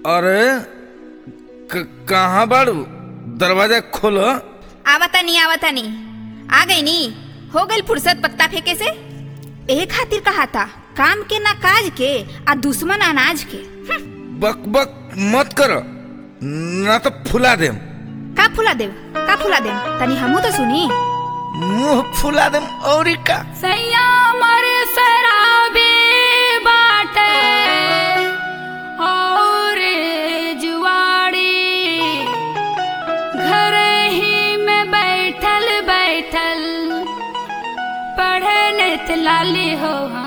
अरे क- कहाँ बाड़ू दरवाजा खोलो आवता नहीं आवता नहीं आ गई नी हो गई फुर्सत पत्ता फेंके से एहे खातिर कहा था काम के ना काज के आ दुश्मन अनाज के हम्म, बक बक मत करो ना तो फुला देम का फुला देव का फुला देव तनी हमू तो सुनी मुंह फुला देम और का सैया मर शराबी बाटे और जुआड़ी घर ही में बैठल बैठल पढ़े नित लाली हो